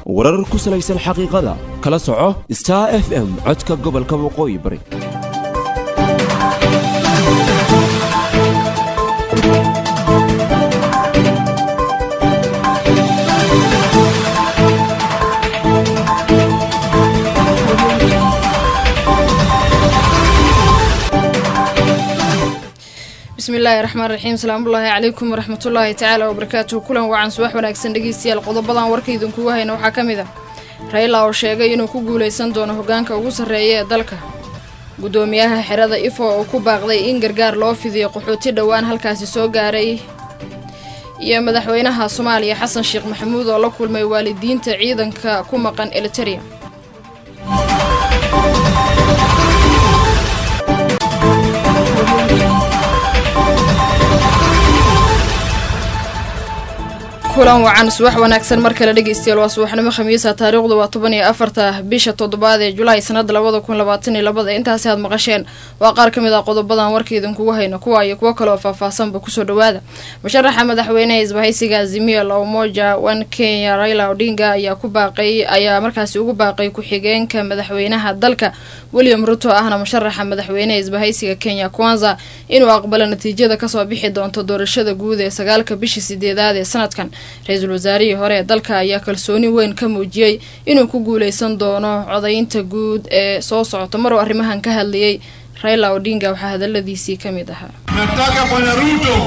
warar ku salaysan xaqiiqada kala soco star f m codka gobolka waqooyi bari bismillaahi raxmaan raxiim salaamullaahi calaykum waraxmatullaahi tacaala wabarakaatuhu kulan wacan subax wanaagsan dhegeystayaal qodobadan warkaydinkugu hayna waxaa ka mid ah rayla oo sheegay inuu ku guulaysan doono hogaanka ugu sarreeya ee dalka guddoomiyaha xerada ifo oo ku baaqday in gargaar loo fidiyo qaxooti dhowaan halkaasi soo gaaray iyo madaxweynaha soomaaliya xasan sheekh maxamuud oo la kulmay waalidiinta ciidanka ku maqan eliteria kulan wacan subax wanaagsan mar kale dhegeystayaal waa subaxnimo khamiisa taariikhdu waa toban iyo afarta bisha toddobaad ee julaay sanada labada kun labaatan iyo labada intaasi aad maqasheen waa qaar ka mid ah qodobadan warkaydinkugu hayno kuwa iyo kuwo kale oo faahfaahsanba kusoo dhawaada musharaxa madaxweyneha isbahaysiga azimia la umoja one kenya raila odinga ayaa ku baaqay ayaa markaasi ugu baaqay ku-xigeenka madaxweynaha dalka william ruto ahna musharaxa madaxweyneha isbahaysiga kenya kwanza inuu aqbalo natiijada kasoo bixi doonto doorashada guud ee sagaalka bishii sideedaad ee sanadkan ra-iisul wasaarihii hore ee dalka ayaa kalsooni weyn ka muujiyey inuu ku guuleysan doono codaynta guud ee soo socota maruu arrimahan ka hadlayay raila odinga waxaa hadaladiisii ka mid ahaa nataka bwana ruto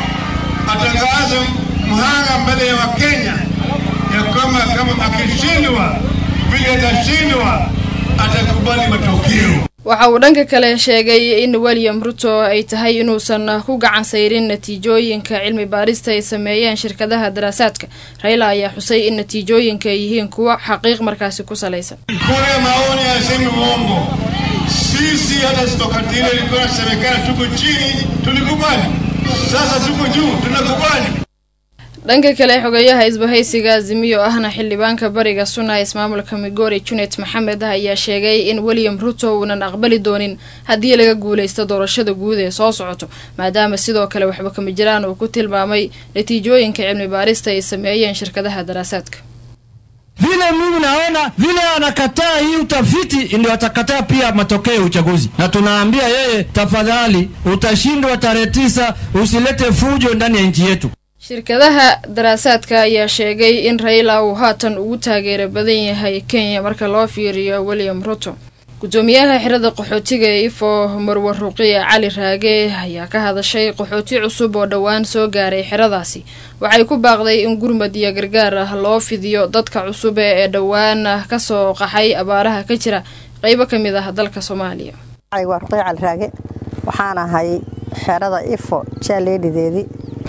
atangaze mhanga mbele ya wakenya ya kwamba kama akishindwa vile atashindwa atakubali matokeo waxa uu dhanka kale sheegay in william ruto ay tahay inuusan ku gacan sayrin natiijooyinka cilmi baarista ay sameeyeen shirkadaha daraasaadka raila ayaa xusay in natiijooyinka ay yihiin kuwo xaqiiq markaasi ku salaysan kura maoni asemi uongo sisi hata stokati ile ilikuwa nasemekana tuko chini tulikubali sasa tuko juu tunakubali dhanka kale xogeyaha isbahaysiga azimiyo ahna xildhibaanka bariga suna ismaamulka migori junet maxamed ayaa sheegay in william ruto uunan aqbali doonin haddii laga guuleysto doorashada guud ee soo socoto maadaama sidoo kale waxba kama jiraan uu ku tilmaamay natiijooyinka cilmi baarista ay sameeyeen shirkadaha daraasaadka vile mimi naona vile anakataa hii utafiti ndio atakataa pia matokeo ya uchaguzi, na tunaambia yeye, tafadhali, utashindwa tarehe tisa, usilete fujo ndani ya nchi yetu. shirkadaha daraasaadka ayaa sheegay in raila uu haatan ugu taageero badan yahay kenya marka loo fiiriyo william ruto guddoomiyaha xirada qaxootiga ee ifo marwar ruqiya cali raage ayaa ka hadashay qaxooti cusub oo dhowaan soo gaaray xeradaasi waxay ku baaqday in gurmad iyo gargaar ah loo fidiyo dadka cusub ee dhowaan kasoo qaxay abaaraha ka jira qeybo ka mid ah dalka soomaaliya waa ruqiya cali raage waxaan ahay xerada ifo jaaleedhideedii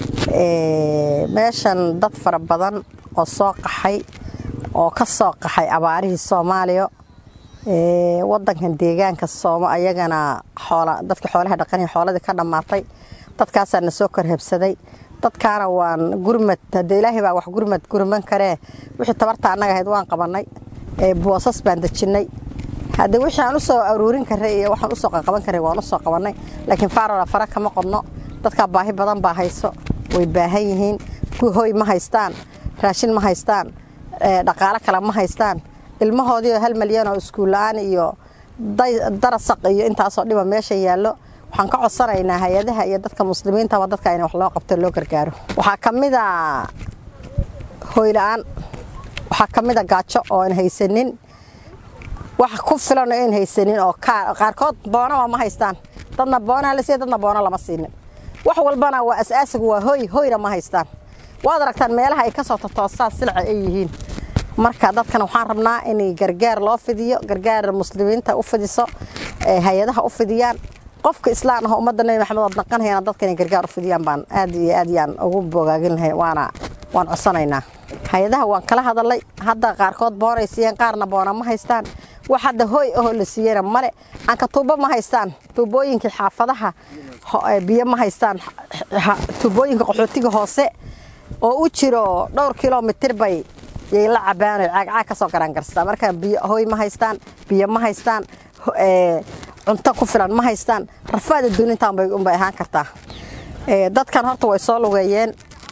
meeshan dad fara badan oo soo qaxay oo ka soo qaxay abaarihii soomaaliya wadankan deegaanka sooma ayagana dadka xoolaha dhaqanaya xooladii ka dhammaatay dadkaasaa na soo korhabsaday dadkaana waan gurmad hadee ilaahay baa wax gurmad gurman karee wixii tabarta annaga ahayd waan qabannay boosas baan dejinnay haddee wixii aan u soo aruurin karay iyo waxaan usoo qaqaban karay waan usoo qabannay laakiin faarola fara kama qodno dadkaa baahi badan baa hayso way baahan yihiin hoy ma haystaan raashin ma haystaan dhaqaalo kale ma haystaan ilmahoodiioo hal malyan oo iskuulla-aan iyo darasaq iyo intaasoo dhiba meesha yaallo waxaan ka codsanaynaa hay-adaha iyo dadka muslimiintaba dadka in wax loo qabto loo gargaaro waxaa ka mid a hoyla-aan waxaa ka mid a gaajo oo aan haysanin wax ku filan oo aan haysanin oo qaarkood boonaba ma haystaan dadna boonaa la siiya dadna boono lama siinin wax walbana waa asaasigu waa hoy hoyna ma haystaan waad aragtaan meelaha ay ka soo totoosaan silca ay yihiin marka dadkan waxaan rabnaa in gargaar loo fidiyo gargaar muslimiinta u fidiso hay-adaha u fidiyaan qofka islaan ah ummadda nebi maxamed ood naqanhayana dadka inay gargaar u fidiyaan baan aad iyo aad yaan ugu bogaagin lahay waana waan codsanaynaa hay-adaha waan kala hadalay hadda qaarkood boonay siiyeen qaarna boona ma haystaan wax hadda hooy ahoo la siiyeyna male anka tuubo ma haystaan tuubooyinkii xaafadaha biyo ma haystaan tuubooyinka qaxootiga hoose oo u jiro dhowr kilomitir bay yay la cabaano caagcaag ka soo garaangarstaa marka biyo hoy ma haystaan biyo ma haystaan cunto ku filan ma haystaan rafaada duunintaan bay unbay ahaan kartaa dadkan horta way soo lugeeyeen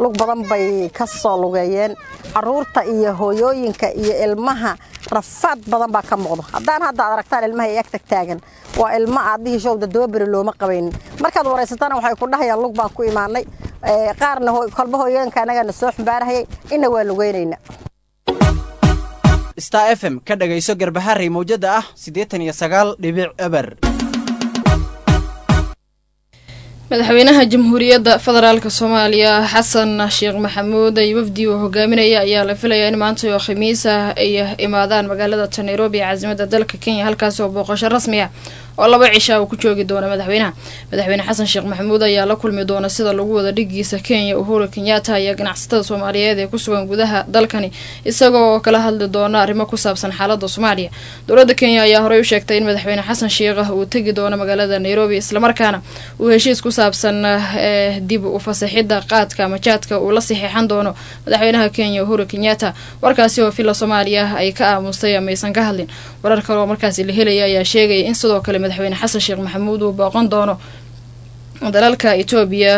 lug badan bay ka soo lugeeyeen caruurta iyo hooyooyinka iyo ilmaha rafaad badan baa ka muuqdo haddaan hadda ad aragtaan ilmaha ay ag tag taagan waa ilmo aadihii showda dababeri looma qabaynin markaad waraysatana waxay ku dhahayaan lug baan ku imaanay qaarna kolba hooyooyinka anagana soo xumbaarahayay inna waa lugeynayna star f m ka dhagayso garbaharey mawjada ah siddeetan iyo sagaal dhibic eber madaxweynaha jamhuuriyadda federaalk soomaaliya xasan sheekh maxamuud ay wafdi uu hogaaminaya ayaa la filayaa in maanta oo khamiis ah ay imaadaan magaalada ta nairobi ee caasimada dalka kenya halkaas oo booqasho rasmi ah oo laba cisha uu ku joogi doono madaxweynaha madaxweyne xasan sheekh maxamuud ayaa la kulmi doona sida lagu wada dhigiisa kenya uhuru kenyatta iyo ganacsatada soomaaliyeed ee kusugan gudaha dalkani isagoo kala hadli doona arrimo ku saabsan xaalada soomaaliya dowladda kenya ayaa horey u sheegtay in madaxweyne xasan sheekh uu tegi doono magaalada nairobi islamarkaana uu heshiis ku saabsan ee dib u fasaxidda qaadka majaadka uu la saxiixan doono madaxweynaha kenya uhuru kenyatta warkaasi oo villa soomaaliya ay ka aamustay amaysan ka hadlin warar kale oo markaasi la helaya ayaa sheegaya in sidoo kale madaxweyne xasan sheekh maxamuud uu booqan doono dalalka etoobiya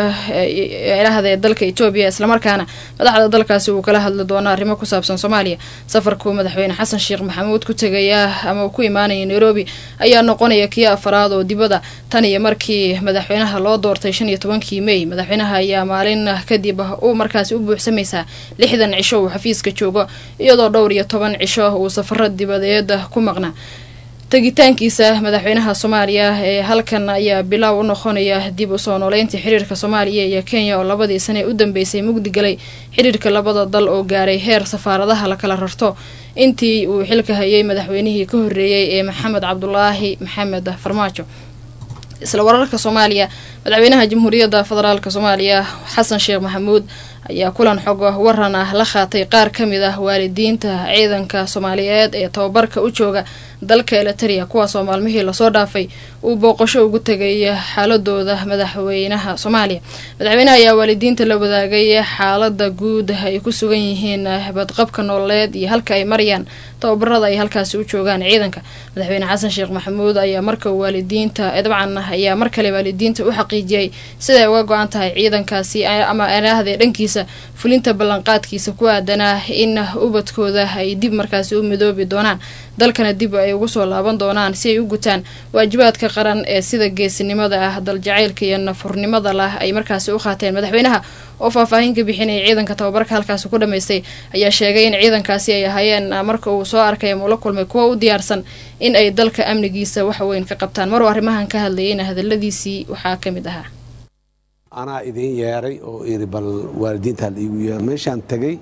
ilahda ee dalka etoobiya islamarkaana madaxda dalkaasi uu kala hadli doono arrimo ku saabsan soomaaliya safarkuu madaxweyne xasan sheekh maxamuud ku tegaya ama uu ku imaanaya nairobi ayaa noqonaya kii afaraad oo dibadda tan iyo markii madaxweynaha loo doortay shan iyo tobankii mey madaxweynaha ayaa maalin kadib uu markaasi u buuxsamaysaa lixdan cisho uu xafiiska joogo iyadoo dhowr iyo toban cisho uu safaro dibadeed ku maqnaa tegitaankiisa madaxweynaha soomaaliya ee halkan ayaa bilaaw u noqonaya dib u soo nooleyntii xiriirka soomaaliya iyo kenya oo labadii sane u dambeysay mugdi galay xiriirka labada dal oo gaaray heer safaaradaha la kala rarto intii uu xilka hayay madaxweynihii ka horreeyey ee maxamed cabdulaahi maxamed farmaajo isla wararka soomaaliya madaxweynaha jamhuuriyadda federaalk soomaaliya xasan sheekh maxamuud ayaa kulan xog waran ah la qaatay qaar ka mid ah waalidiinta ciidanka soomaaliyeed ee tababarka u jooga dalka eliteria kuwaasoo maalmihii lasoo dhaafay uu booqasho ugu tegay xaaladooda madaxweynaha soomaaliya madaxweynaha ayaa waalidiinta la wadaagay xaalada guud ay ku sugan yihiin badqabka nololeed iyo halka ay marayaan tababarada ay halkaasi u joogaan ciidanka madaxweyne xasan sheekh maxamuud ayaa marka waalidiinta dabcan ayaa mar kale waalidiinta u xaqiijiyay siday uga go-an tahay ciidankaasi ama anaahde dhankiisa fulinta ballanqaadkiisa ku aadanaa in ubadkooda ay dib markaasi u midoobi doonaan dalkana dib ay ugu soo laaban doonaan si ay u gutaan waajibaadka qaran ee sida geesinimada ah daljacaylka iyo nafurnimada lah ay markaasi u qaateen madaxweynaha oo faahfaahin ka bixinaya ciidanka tababarka halkaasi ku dhamaystay ayaa sheegay in ciidankaasi ay ahaayeen marka uu soo arkay ama ula kulmay kuwa u diyaarsan in ay dalka amnigiisa wax weyn ka qabtaan maruu arrimahan ka hadlayayna hadaladiisii waxaa ka mid ahaa anaa idiin yeeray oo iri bal waalidiinta hal iigu yeero meeshaan tegey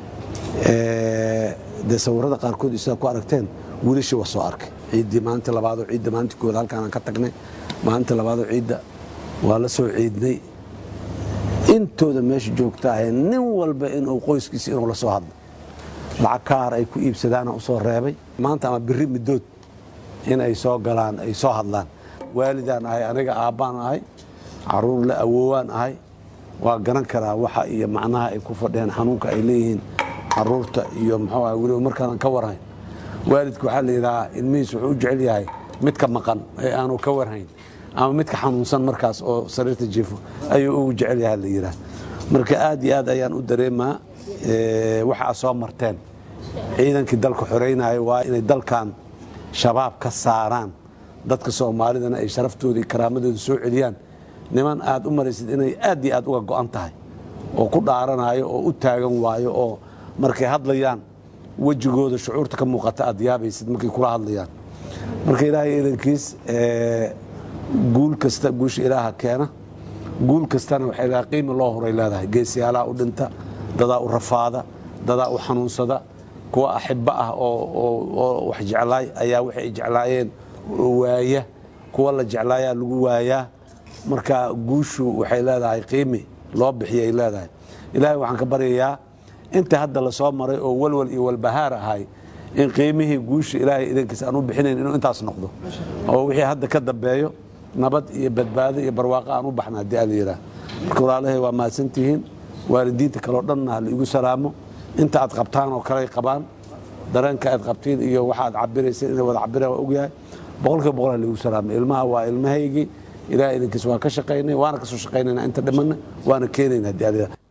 dee sawirada qaarkood sidaa ku aragteen wiilashii waa soo arkay ciiddii maalinta labaadoo ciidda maalintii koowaad halkaanaan ka tagnay maalinta labaadoo ciidda waa la soo ciidnay intooda meesha joogta ahee nin walba inuu qoyskiisa inuu la soo hadlo lacag kaar ay ku iibsadaana u soo reebay maanta ama biri middood in ay soo galaan ay soo hadlaan waalidaan ahay aniga aabbaan ahay caruur la awoowaan ahay waa garan karaa waxa iyo macnaha ay ku fadhiyaan xanuunka ay leeyihiin caruurta iyo muxuu ah weliba markaanan ka warhayn waalidku waxaa la yidhahaa ilmihiis wuxuu u jecel yahay midka maqan ee aanu ka warhayn ama midka xanuunsan markaas oo sariirta jiifo ayuu ugu jecel yahay la yidhaha marka aad iyo aad ayaan u dareemaa waxa aad soo marteen ciidankii dalka xoreynaya waa inay dalkan shabaab ka saaraan dadka soomaalidana ay sharaftooda iyo karaamadooda soo celiyaan niman aad u maraysid inay aad iyo aad uga go'an tahay oo ku dhaaranayo oo u taagan waayo oo markay hadlayaan wejigooda shucuurta ka muuqata aad yaabaysid markay kula hadlayaan marka ilaahay idankiis guul kasta guusha ilaaha keena guul kastana waxay leedahay qiimi loo horay leedahay geesiyaalaha u dhinta dadaa u rafaada dadaa u xanuunsada kuwa axibbo ah oo wax jeclaay ayaa waxay ay jeclaayeen waaya kuwa la jeclaayaa lagu waayaa marka guushu waxay leedahay qiimi loo bixiyay leedahay ilaahay waxaan ka baryayaa inta hadda la soo maray oo walwal iyo walbahaar ahay in qiimihii guusha ilaahay idankiisa aan u bixinayn inuu intaas noqdo oo wixii hadda ka dambeeyo nabad iyo badbaado iyo barwaaqo aan u baxna haddii ala yidhaah marka walaalahay waa mahadsantihiin waalidiinta kaleo dhanna ha la igu salaamo inta aad qabtaan oo kale ay qabaan dareenka aad qabtiin iyo waxa aad cabirayseen inay wada cabiraan waa ogyahay boqolkiiba boqol ha la igu salaamo ilmaha waa ilmahaygii ilahay idankiisa waan ka shaqaynay waana ka soo shaqaynayna inta dhimanna waana keenayna haddii ala yidhaah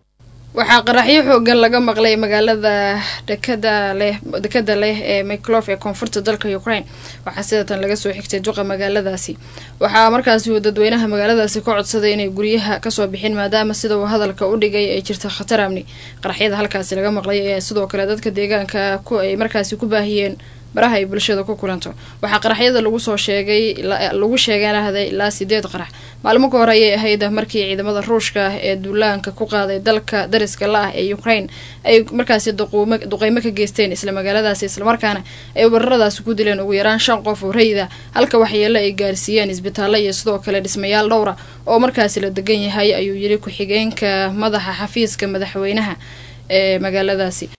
waxaa qaraxyo xoogan laga maqlay magaalada dekada leh dekada leh ee miclof ee koonfurta dalka ukraine waxaa sidatan laga soo xigtay duqa magaaladaasi waxaa markaasi uu dadweynaha magaaladaasi ka codsaday inay guryaha kasoo bixin maadaama sida uu hadalka u dhigay ay jirta khatar amni qaraxyada halkaasi laga maqlay ayaa sidoo kale dadka deegaanka ku ay markaasi ku baahiyeen baraha ay bulshada ku kulanto waxaa qaraxyada lagu soo sheegay lagu sheeganahday ilaa sideed qarax maalmo ka hor ayay ahayd markii ciidamada ruushka ah ee duulaanka ku qaaday dalka dariska la ah ee ukraine ay markaasi duqeymo ka geysteen isla magaaladaasi islamarkaana ay weeraradaasi ku dileen ugu yaraan shan qof oo rayida halka waxyeelo ay gaarsiiyeen isbitaallo iyo sidoo kale dhismayaal dhowra oo markaasi la degan yahay ayuu yiri ku-xigeenka madaxa xafiiska madaxweynaha ee magaaladaasi